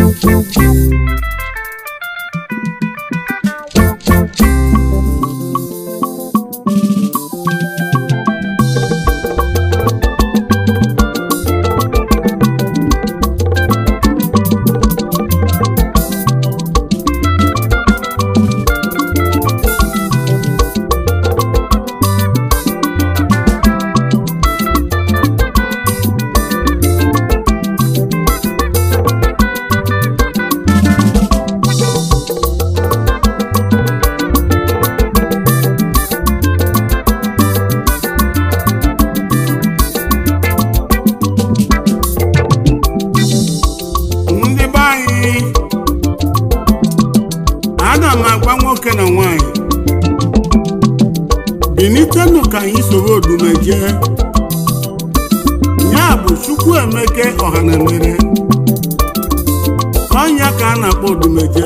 ndị be anyị ana m agwa nwoke na nwanyị bilitenụ ka anyị soro odume jee ya bụ chukwu emeke ọhanamere ọnya ka a na-akpọ odumeje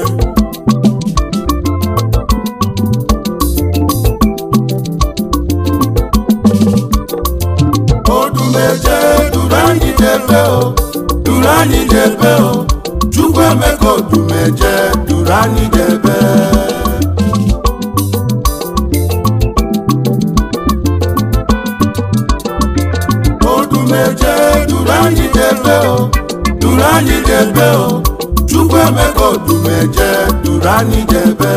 odumeje duru anyị n'ebe o duru anyị n'ebe o chukwu emeka odumeje duru anyị n'ebe odumeje duru anyị n'ebe o duru anyị n'ebe o chukwu emeka odumeje duru anyị n'ebe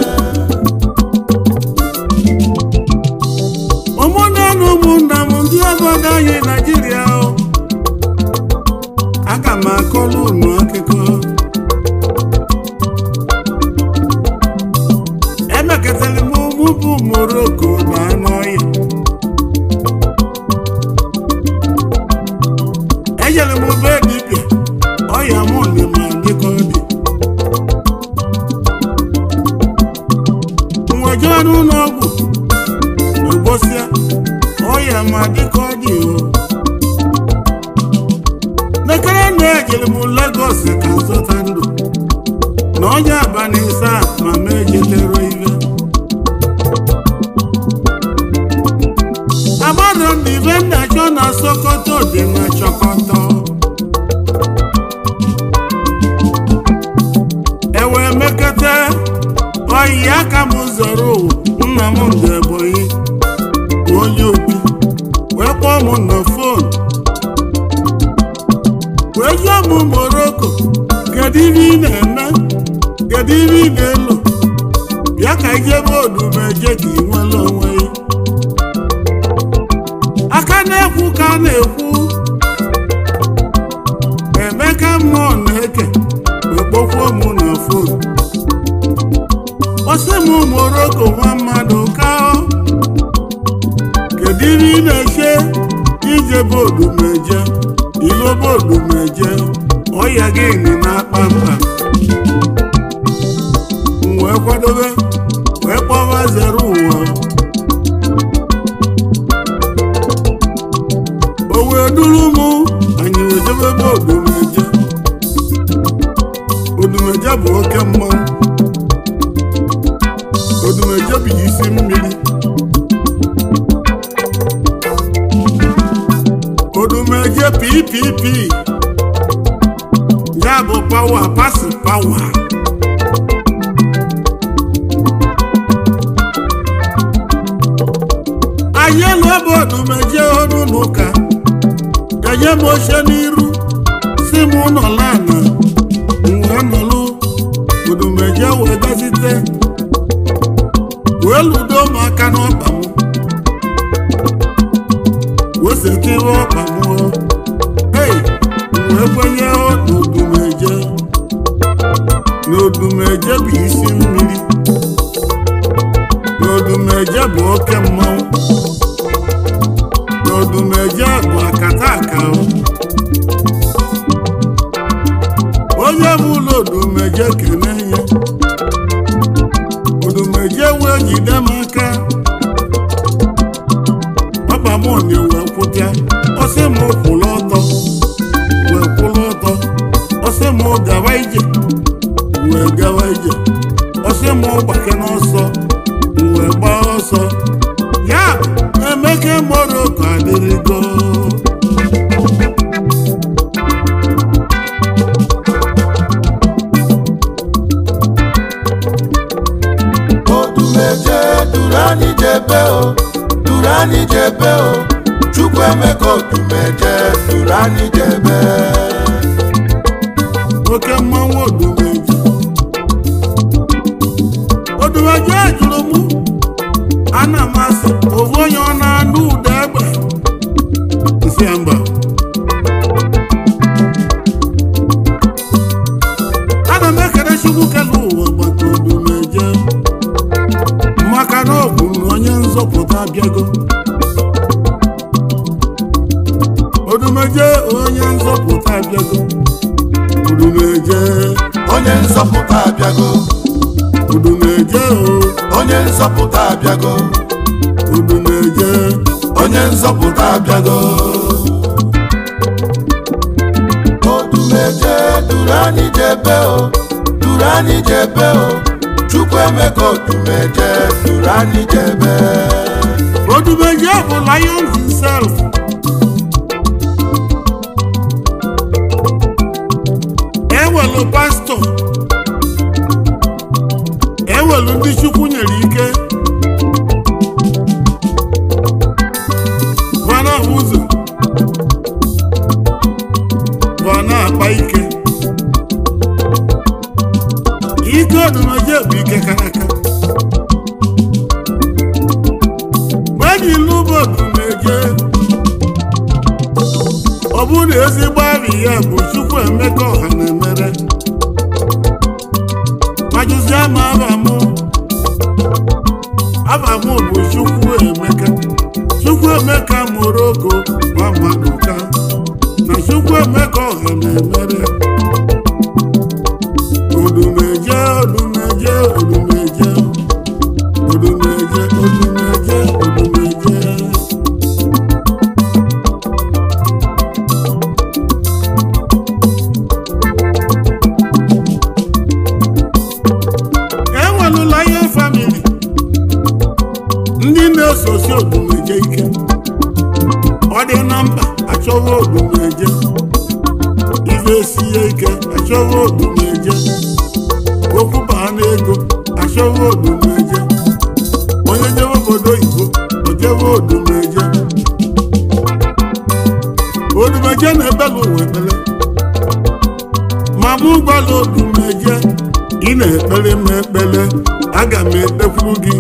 ụmụnne na ụmụnna m ndị obodo anyị naijiria o. aga m akọrọ unu akụkọ emekọtara m ụmụ bụ moroko na anụ ọhịa ejere m be dibịa ọya mụ na ma dịka ọ dị nwejee n'ụlọ ọgwụ ụbọchịa ọya ma dịka ọ dị o nekere na ejere m Lagos ka nzọta ndụ na onye abalị isaa ma m ejetere ibe agbara m ibe nnachọ na Sokoto dị na Chọkọtọ ewee mekete oyi aka m zọrọ ụwa nna m ndụ Ebonyi bụ onye obi wee kpọọ m na fon wee jụọ m Moroko kedu ihe ị na-eme kedu ihe ị na-elo bịa ka ijebe odumeje ka ị nwere onwe ya aka na-ekwu ka a na-ekwu emeka mmụọ na-eke wee kpọkwuo m na fon ọsị m Moroko nwa mmadụ ka kedu ihe ị na-eche ije bodumeje ilo bodumeje ọya gị nị na-akpa mkpa m wee kwadobe wee kpọwa zere ụwa o wee duru mụ anyị wee jebe bodumeje odumeje bụ oke mmanwụ odumeje bụ isi mmiri odumeje ppp ya bụ pawa pasi pawa anyị elu ebe odumeje ọnụ n'ụka enye m oche n'iru si m nọla ana wee nọlụ odumeje wee gazite wee ludo m aka n'ọkpa m wesetịrị ọkpa m hei wee kwenye n'odumeje n'odumeje bụ isi mmiri n'odumeje bụ oke mmanwụ n'odumeje bụ akata aka onye bụ ụlọ odumeje kene ya odumeje wee jide m aka papa m na wee kwụta ọsị m kwụrụ ọtọ wee kwụrụ ọtọ anyị jebe o chukwu emeka odumeje duru anyị jebe oke mmanwụ odumeji odumeji jụrụ mụ ana m asị ofu onye ọ na-anụ ụda egbe nsị ya mba ana m ekele chukwu kele ụwa maka odumeje maka na ọ bụ na onye nzọpụta abịago odumeje onye nzọpụta abịago odumeje onye nzọpụta abịago odumeje o onye nzọpụta abịago odumeje onye nzọpụta abịago odumeje duru anyị jebe o duru anyị jebe o chukwu emeka odumeje duru anyị jebe odumeje bụ lion himself ewelu pastọ ewelu ndị chukwu nyere ike vana ụzọ vana akpa ike ike odumeje bụ ike karaka mgbe ilu bụ odumeje ọ bụrụ na ezigbo arị ya bụ chukwu emeka ọha na-emere majụzie ma abamụ abamụ bụ chukwu emeka chukwu emeka mụrụ ogo nwa mmadụ ka na chukwu emeka ọha na-emere odumeje odumeje odumeje odumeje odumeje odumeje enwelụla ihe famili ndị na-esosi odumeje ike ọ dị na mkpa achọwa odumeje ife sie ike achọwa odumeje okwu baa n'ego achọwa odumeje onye jebe obodo oyibo ojewe odumeje odumeje na-ebela ụwa ekpere ma mụ gwala odumeje ị na-ekpere m ekpere aga m ekpekwuru gị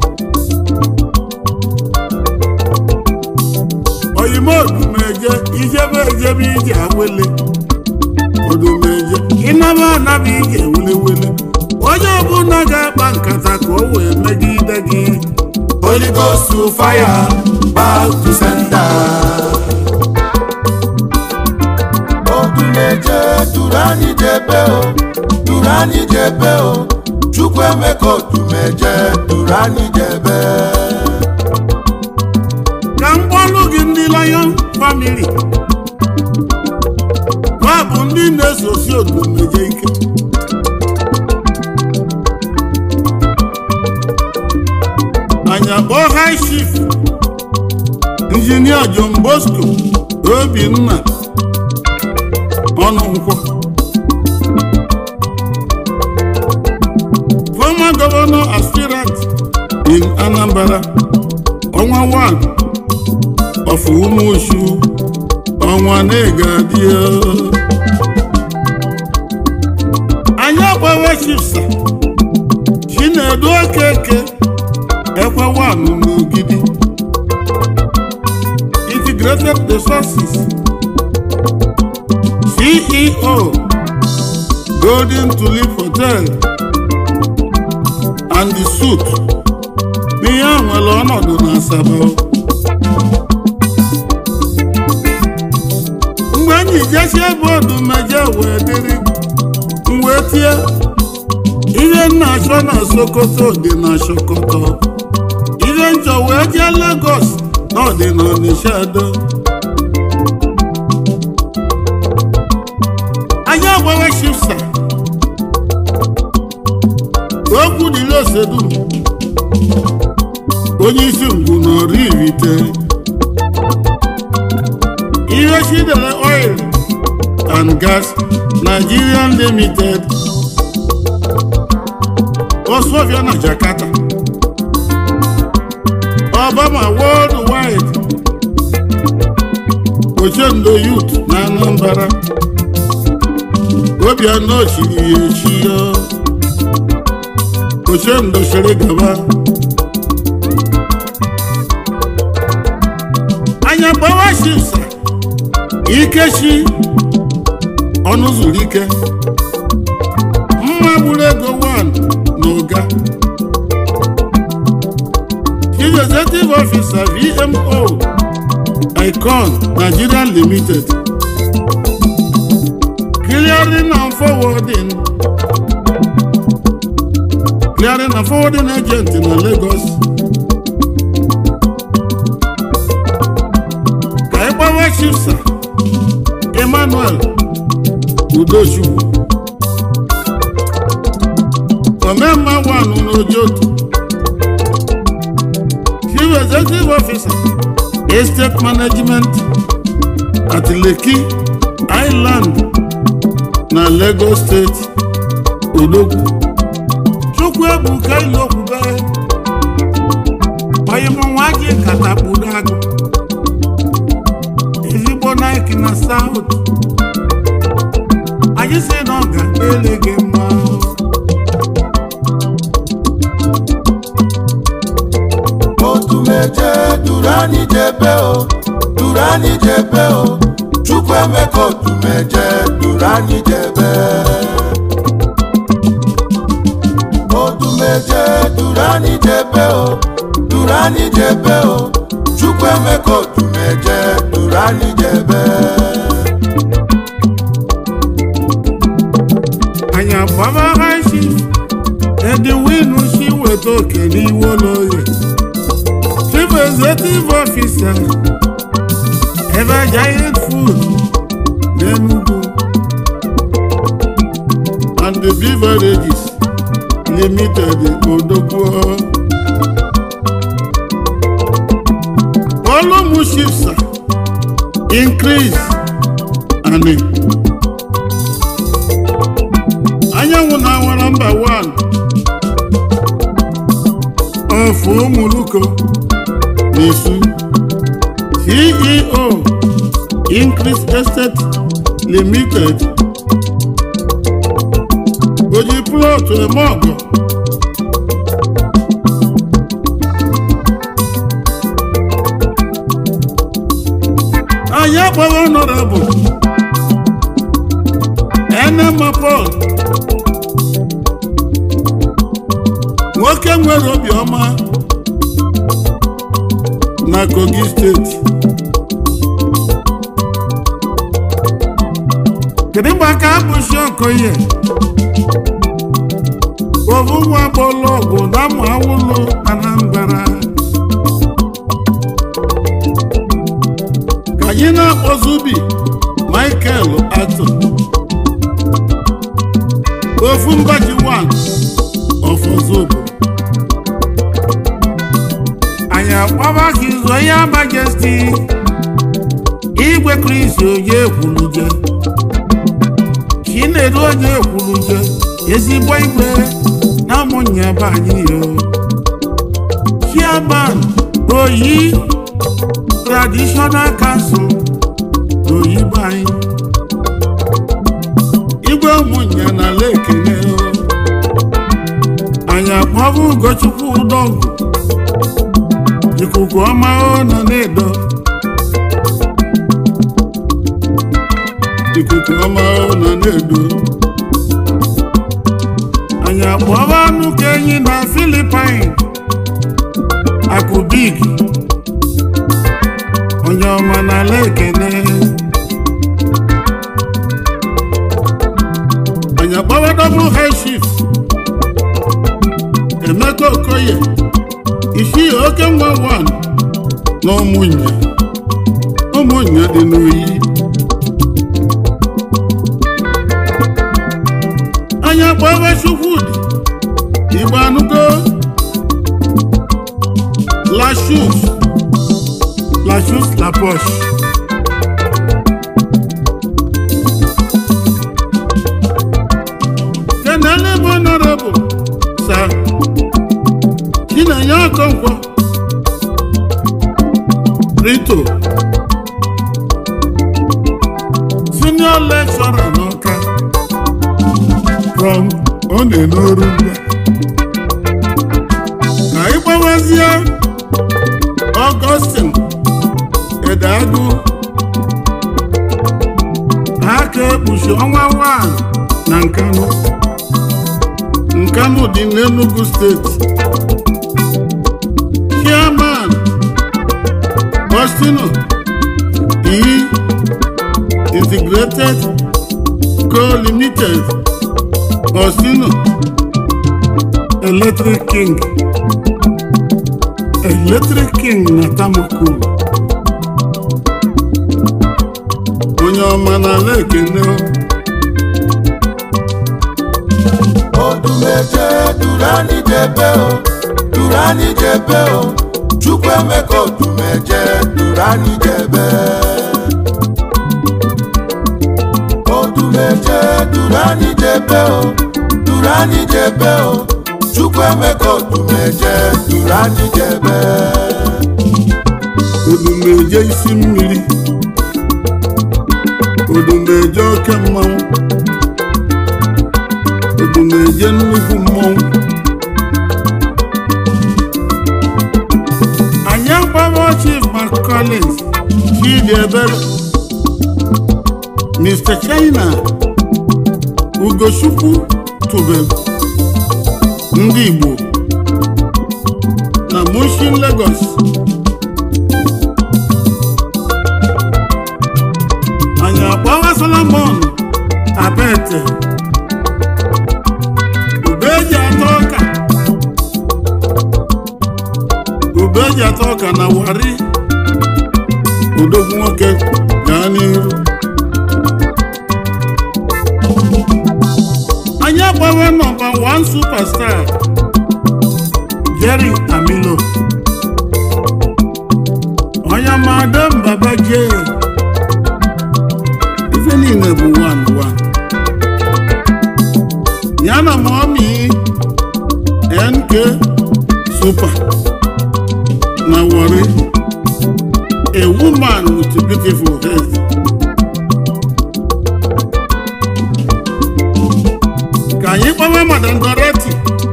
oyime odumeje ijebe ejebe ije awele odumeje ịnaba anaba ije welewele onye ọbụla ga-akpa nkata ka o wee megide gị Holy Ghost to fire, back to sender. Odumeje duru anyị jebe o, duru anyị jebe o, Chukwu emeka odumeje duru anyị jebe. ka m gbalụ gị ndị lion family ha bụ ndị na-esosi odumeje ike anya kpọọ high chief injinia John Bosco Obinna ọnụ nkwọ former governor aspirant in Anambra ọnwa 1 of Umushu ọnwa na-egadio anyị agbawe chifsa Chinedu Okeke ekwe 1 n'Ogidi integrated resources CEO Golden Tulip Hotel and the suit n'ihe a nwere ọnọdụ na Asaba mgbe anyị jesie ebe odumeje wee dịrị m wee tie ihe nna achọ na Sokoto dị na Sokoto ihe nchọ wee jee Lagos na ọ dị na Onitsha do anyị agbawe shifsa okwu dịrị osedum onye isi ngwu n'ọrụ irite ihe chidere oil and gas Nigerian limited osofia na Jakarta Obama worldwide ochendo yut na anambra obianọ chiri ya echi ya ochendo chiri gaba anya gbawa shisa ikechi ọnụ zuru ike mma gburu ego 1 na ụga chief executive officer vmo icon nigeria limited clearing and forwarding clearing and forwarding agent na lagos ka ịgbawa chifsa emmanuel udochukwu omemma wanụ n'ojoto chief executive officer estate management at lekki island na lagos state odogwu chukwu ebuka ilokwube oyimụnwa gị katakpuru agụ ezigbo nike na south anyị si na ọ ga-ele gị mma otumeje duru anyị jebe o duru anyị jebe o chukwu emeka otumeje duru anyị jebe otumeje duru anyị jebe o duru anyị jebe o chukwu emeka otumeje duru anyị jebe anyị agbaba high chief ediwinu si weta oke n'iwu ụlọoye chief executive officer ever giant food n'enugu and the beverages limited odogwu olumu shifsa increase and anyanwụ na-awara mba 1 of ụmụluko n'isu ceo increase estate limited oji plọtụ eme ọgọ anyị akpọrọ honorable enema paul nwoke nwere obiọma na kogi steeti kedu mgbe aka abụchi okoye ovu nwa gbọlụ ọgwụ na amụ awụlụ anambra ka anyị na-akpọzubi michael ato ofu mbaji 1 ọfọzobo anyị akpọba ka izo ya majesti igwe kristi onye ekwuluje chinedu onye ekwuluje ezigbo igwe na ụmụnye be anyị yo chairman oyi traditional council n'oyibo anyị igwe ụmụnye na ala ekene anyị akpọbụ ugochukwu ụdọgụ ikuku ọma ọ nọ na-edo ikuku ọma ọ nọ na-edo anyị akpọba anụ ka enyi na filipin akụbig onye ọma na ala ekene anyị akpọba double high chief emeka okoye isi oke nwa wan na ụmụnya ụmụnya dị n'oyi anya kpọba chukwudị igbo anụgo lashus lashus laposh kenele bụ honorable sir chinenye ọkọnkwọ rito senior lecturer n'ọka from ọ na-enoru mgba ka ịgbawazie Augustine Edeagụ aka ekpuchi ọnwa nwanyị na Nkanu Nkanu dị n'Enugu steeti chairman Bostino E Integrated Co Limited Bostino Electric King Electric King na Tamoko onye ọma n'ala ekene odumeje durani jebe o durani jebe o chukwuemeka odumeje durani jebe odumeje durani jebe o durani jebe o chukwuemeka odumeje durani jebe odumeje isi mmiri odumeje oke mmanwụ odumeje nnukwu mmọnwụ anyị agbawo chief mark collins chidi ebere mr china ugochukwu tube ndị igbo na mushin lagos anyị agbawa solomon abete ube eji atọ ọka ube eji atọ ọka na wari odogwu nwoke gaa n'ihu anyị agbawe nọmba 1 superstar jerry amilo onye madam baba jee ife niile bụ one one ya na mọmi nk super na wari a woman with beautiful head ka anyị gbawe madam dorothy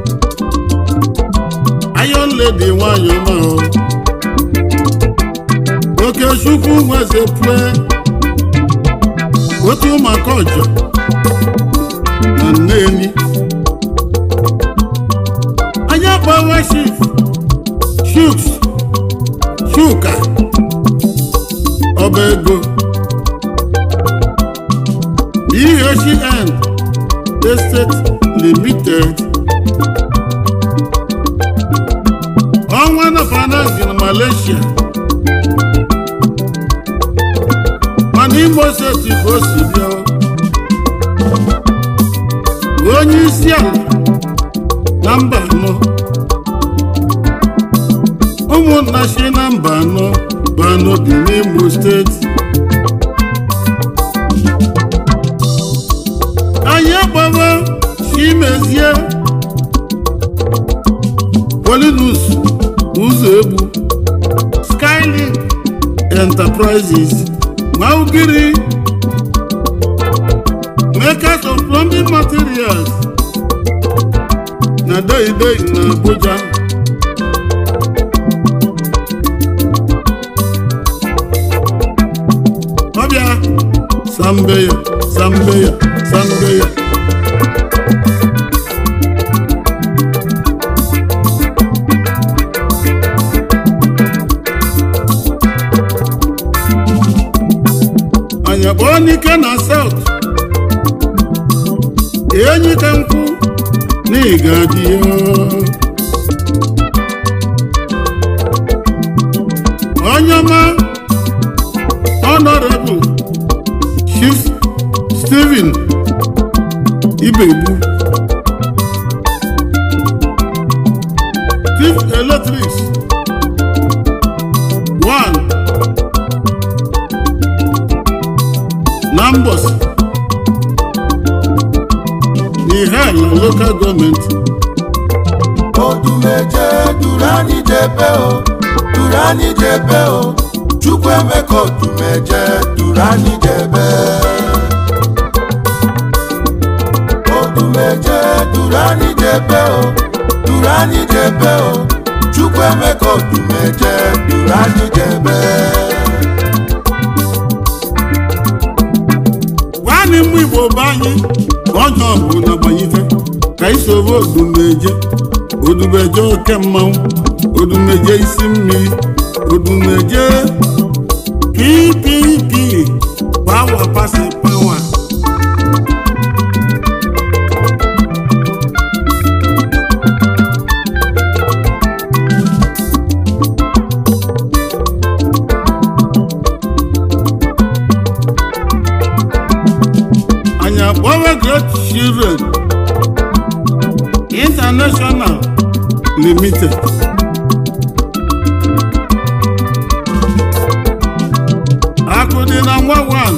iron lady nwanyị ọma o oke chukwu nweze pue otu ụmụaka ọjọ na nneni anyị agbawe shif shuks shuka ọba ego dhcn estate limited ọnwa na finance na malaysia mana imo steeti ka o si bịa onye isi ala na mba anọ ụmụnna si na mba anọ bụ anọ dị n'imo steeti anyị agbawa chimezie polinus ụzọ egbu skylink enterprises maugiri makers of plumbing materials na deidei na abuja ọbịa sambeya sambeya sambeya anyị kpọọ n'ike na saut enyi ka nkwụ n'ịga dị ya onye ọma honorable chief stephen ibegbu chief electrics one Nambos n'Ihala local gọọmenti odumeje durani jebe o durani jebe o chukwuemeka odumeje durani jebe odumeje duru anyị jebe gwanị mụ igbo be anyị ka onye ọbụla gbanyite ka isoro odumeje odumeje oke mmanwụ odumeje isi mmiri odumeje ppp pawa pasi pawa anyị akpọwa great children international limited akụ dị na nwa wan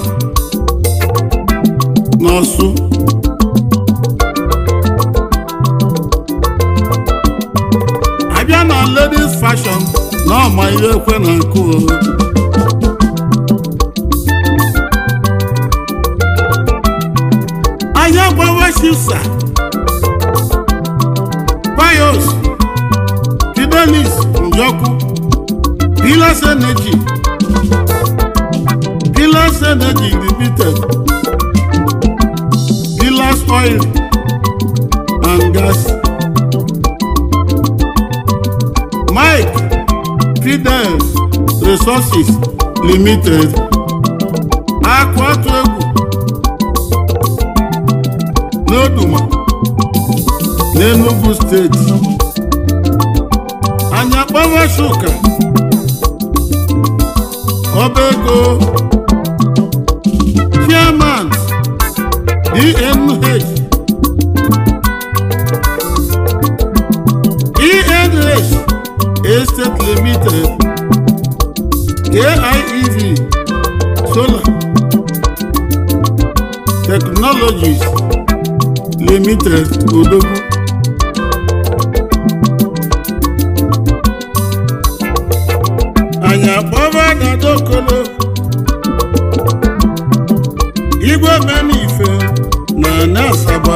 n'ọsụ abịa na ladies fashion na ọma ihe ekwe na nkụ o. anyị agbawa shifsa bios fidelis njọkụ pilas energy pilas energy limited pilas oil and gas mike fidel resources limited akụ atụ egwu n'Oduma n'Enugu steeti anyị akpọwa shuka ọba ego chairman DNH ENH Estate Limited KIEV Solar Technologies limited odogwu anyị akpọba dadokolo igwe menife na ana asaba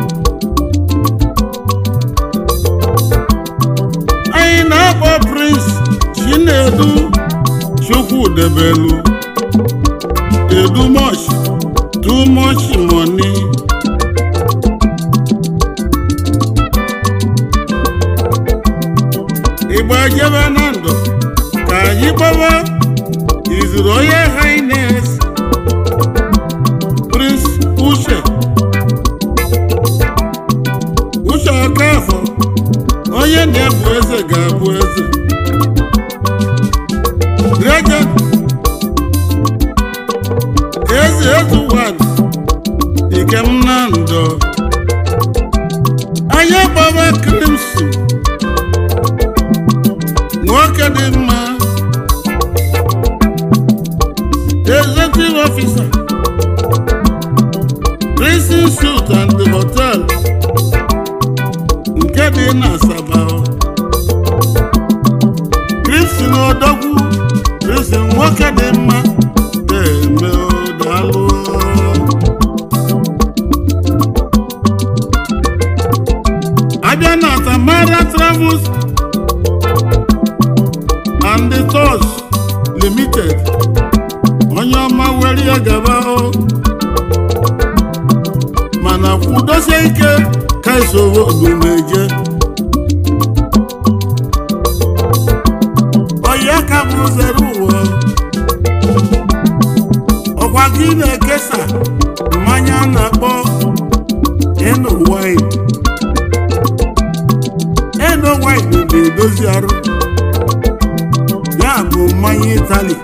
anyị na-akpọ prince chinedu chukwudebelu edu much too much money igba jebe na ndụ ka anyị gbawa His Royal Highness Prince Uche Uche Okafọ onye na-ebu eze ga-abụ eze Regent eze ezuwan ikem na ndụ anyị gbawa Crimson nwoke dị mma executive officer prison suit and hotel nke dị na asaba Crimson odogwu Crimson nwoke dị mma na-eme daalụ abịa na Tamara Travels and the Tours Limited onye ọma were ya gaba o mana kwudosie ike ka esoro odumeje ọya ka bụ zere ụwa ọkwa gị na-ekesa mmanya a na-akpọ eno wine eno wine na-edozi arụ ya bụ mmanya itali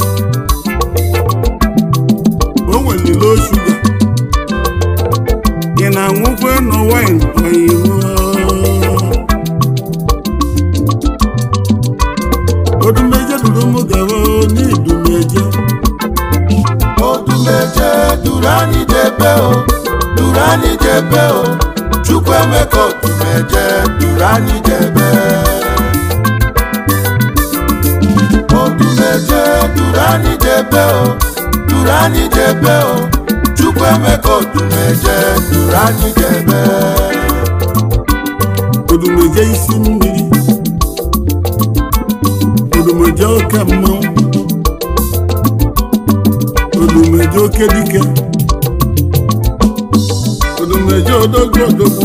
o nwere low shuga ị na-aṅụkwa eno wine oyibo odumeje duru m gaba n'idumeje odumeje duru anyị jebe o duru anyị jebe o chukwu emeka odumeje duru anyị jebe odumeje duru anyị jebe o duru anyị jebe o chukwu emeka odumeje duru anyị jebe odumeje isi mmiri odumeje oke mmanwụ odumeje oke dike odumeje odogwu odogwu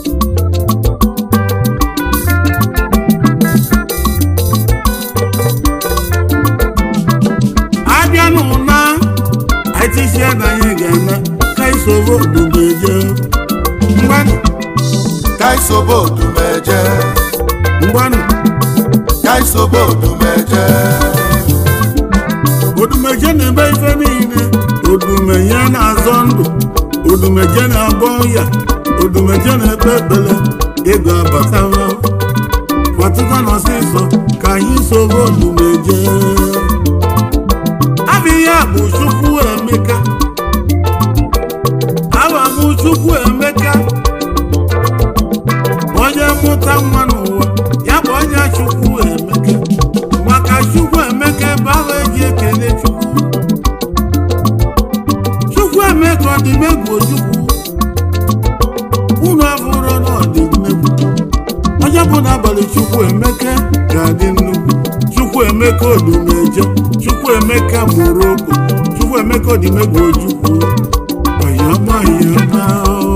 abịa n'ụna aitisie na anyị ga-ana ka isoro odumeje mgbanụ kaisobo odumeje mgbanụ kaisobo odumeje odumeje na-eme ife niile odumeje na-azọ ndụ odumeje na-agba ọya odumeje na-ekpe ekpele ego abatara kwatụta n'ọsịsọ ka anyị soro odumeje abịghị a bụ chukwu emeka aba m chukwu emeka onye mụta nwa n'ụwa ya bụ onye chukwu emeka maka chukwu emeka ebe ahụ eji ekele chukwu chukwu emeka ọ dị megwu ojukwu unu abụrụ na ọ dị mmegwu onye bụ n'abalị chukwu emeka ga-adị nnukwu chukwu emeka odumeje chukwu emeka mụrụ okwu chukwu emeka ọdịmegwu ojukwu ọyama yama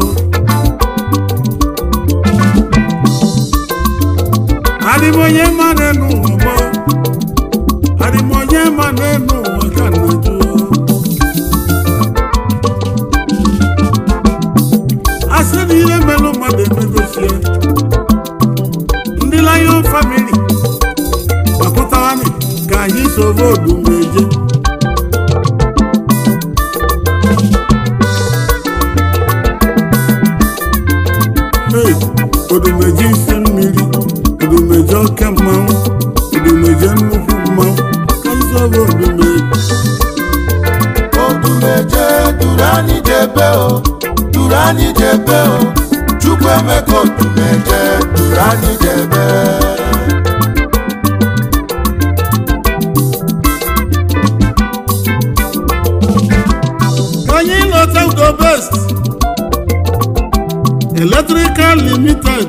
adịmonye ma n'enu ụwa adịmonye ma n'enu ụwa ka nnaju asị na ihe melụ mmadụ emegosie ndị Lion family gbakọtawani ka anyị soro odumeje Hey, odumeje isi mmiri odumeje oke mmanwụ odumeje nnukwu mmanwụ ka anyị soro odumeje odumeje duru anyị jebe o duru anyị jebe o chukwu emeka odumeje duru anyị jebe Ka anyị lọta ugo best electrical limited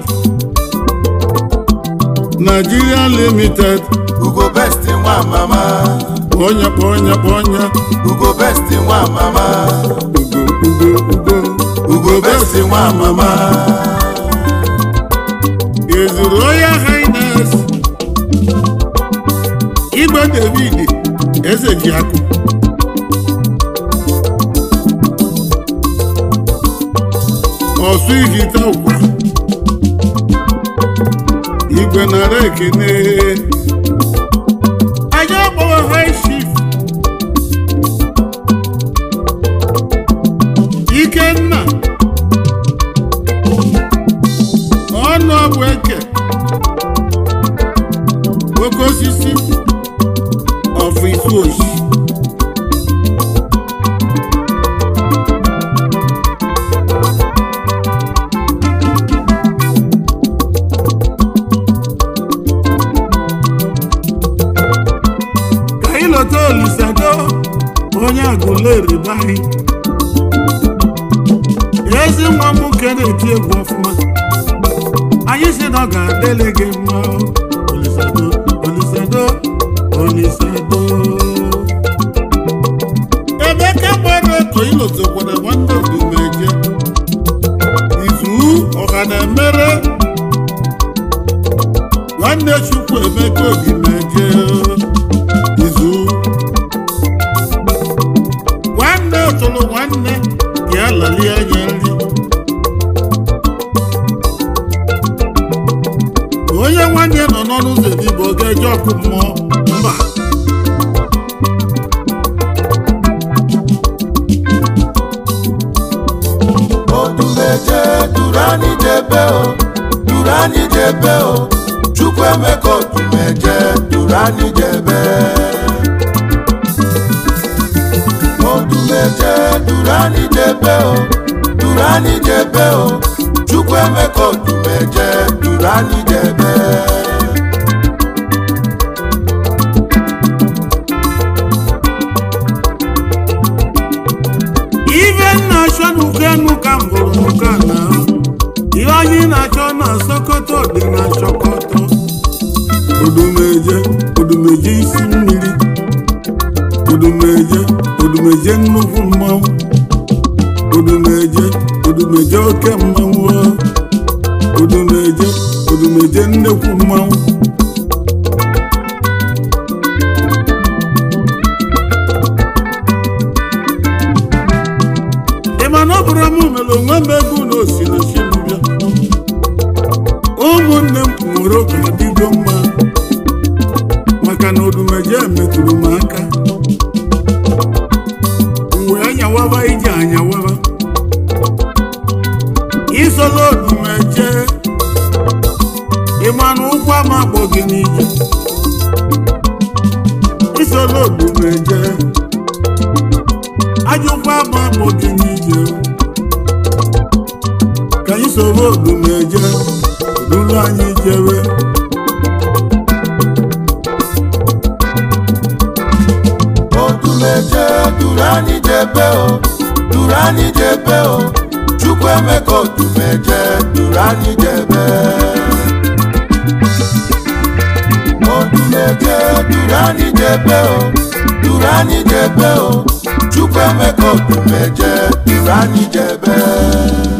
Nigeria limited ugo best nwa mama onye kpọ onye kpọ onye ugo best nwa mama ugo ugo ugo ugo best nwa mama ezuru Royal Highness Igwe David eze ji akụ ọsụ ihite ụkwa igwe nara ekene anyị akpọwa high chief ikenna ọnụ ọbụ eke oke osisi ọfụ isu oshi ka anyị lọta olisado onye agụleri be anyị ezi nwa m nwoke na-eti egwu ọfụma anyị si na ọ ga-adịlị gị mma olisado olisado olisado emeka gbara ọkọ ilotekwara nwanne odumeje izu ọha na-emere nwanne chukwu emeka odumeje izu nwanne tụrụ nwanne ya lali anya nri onye nwanne nọ n'ọnụ ụzọ edigbo ọ ga-eje ọkụ mmụọ mba odumeje duru anyị jebe o duru anyị jebe o chukwu emeka odumeje duru anyị jebe odumeje duru anyị jebe o duru anyị jebe o chukwu emeka odumeje duru anyị jebe ife na-achọ n'ukenu ka m hụrụ n'ụka na ihe anyị na-achọ na sokoto dị na sokoto odumeje odumeje odumeje isi mmiri odumeje odumeje nnukwu mmanwụ odumeje odumeje oke mmanwụ odumeje odumeje nnekwu mmanwụ ị ma na ọ bụrụ m mere onwe m ego na osi na chinubịa ụmụnne m nwere oke adịgo mma maka na odumeje metụrụ m aka mgbe anyawaba ije anyawaba isola odumeje ịma na ụkwụ ama akpọ gị n'ije isola odumeje ajụkwa ama akpọ gị n'ije ka anyị soro odumeje odulu anyị jewe odumeje duru anyị jebe o duru anyị jebe o chukwu emeka odumeje duru anyị jebe odumeje duru anyị jebe o duru anyị jebe o chukwu emeka odumeje duru anyị jebe